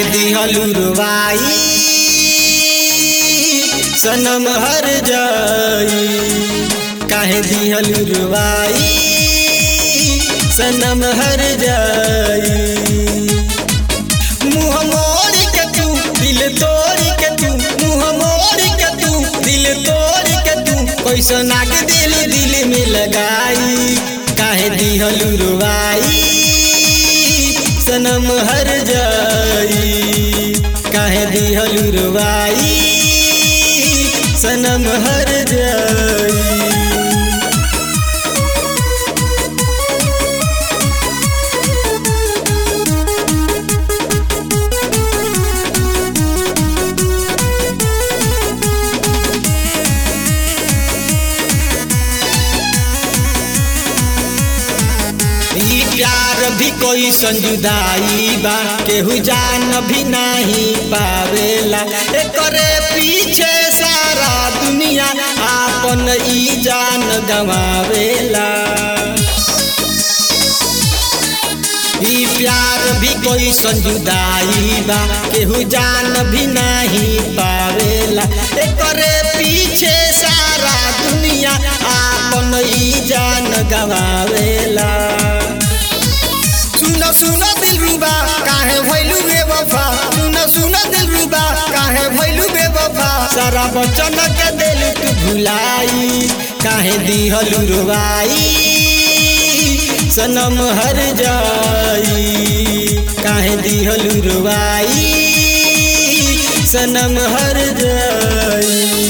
काहे दिहलू रुवाई सनम हर जाई काहे दिहलू रुवाई सनम हर जाई मुँह मोड़ के तू दिल तोड़ के तू मुँह मोड़ के तू दिल तोड़ के तू कैसन आग दिल दिल में लगाई काहे दिहलू रुवाई सनम हर जाई काहे दिहलू रुवाई सनम हर जाई ई प्यार भी कोई संजुदाई बा केहू जान भी नहीं पावेला एकरे पीछे सारा दुनिया आपन ई जान गवावेला ई प्यार भी कोई संजुदाई बा केहू जान भी नहीं पावेला एकरे पीछे सारा दुनिया आपन ई जान गवावेला सुन सुन दिल रुबा काहे भइलू बेवफा सुन सुन दिल रुबा काहे भइलू बेवफा सारा बचन के दिल तू भुलाई काहे दिहलू रुबाई सनम हर जाई काहे दिहलू रुबाई सनम हर जाई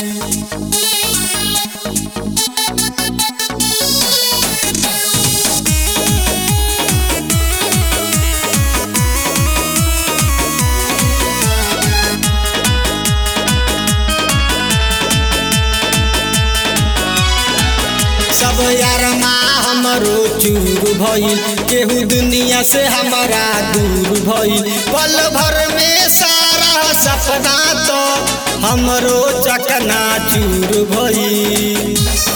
सब यार माँ हमरो चूर भइल केहू दुनिया से हमारा दूर भइल पल भर में सारा सपना तो हमरो चकना चूर भइल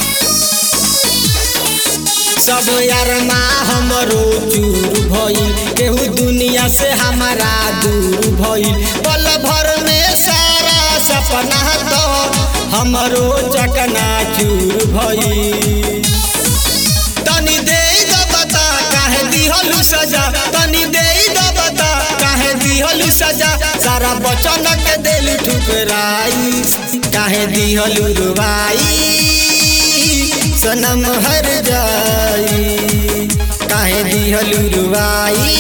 सब यार माँ हमरो चूर भइल केहू दुनिया से हमारा दूर भइल पल भर में सारा सपना तो हमरो चकना चूर भइल तनी दे द बता काहे दिहलू सजा तनी दे द बता काहे दिहलू सजा सारा बचन के दिल ठुकराई काहे दिहलू रुवाई सनम हर जाई काहे दिहलू रुवाई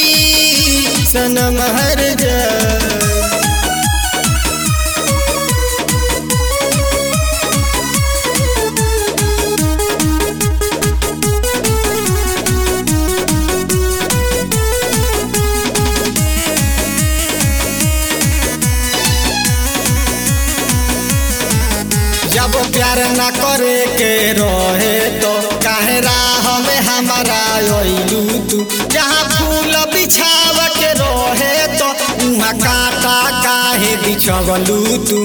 सनम हर जाई जब प्यार न करे के रहे तो काहे राह में हमारा अइलू तू जहाँ फूल बिछाव के रहे तो उहाँ काटा काहे बिछवलू तू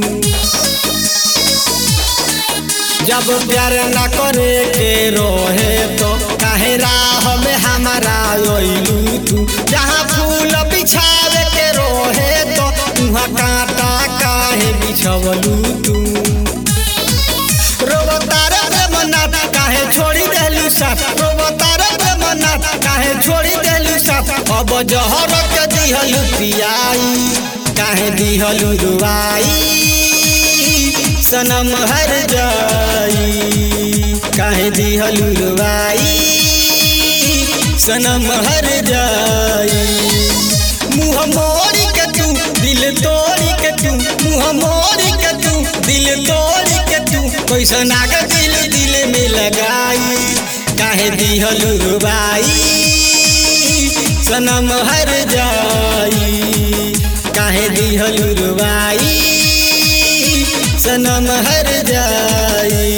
जब प्यार न करे के रहे तो काहे राह में हमारा अइलू तू जहाँ फूल बिछावे के रहे तो उहाँ काटा काहे बिछवलू तू रोबतार प्रेमनाथ काहे छोड़ी देलू साथ रोबतार प्रेमनाथ काहे छोड़ी देलू साथ अब जहर के दिहलू पियाई काहे दिहलू रुवाई सनम हर जाई काहे दिहलू रुवाई सनम हर जाई मुँह मोड़ के तू दिल तोड़ के तू मुँह मोड़ के तू दिल तोड़ के तू कैसन आग दिल दिल में लगाई काहे दिहलू रुबाई सनम हर जाई काहे दिहलू रुबाई सनम हर जाई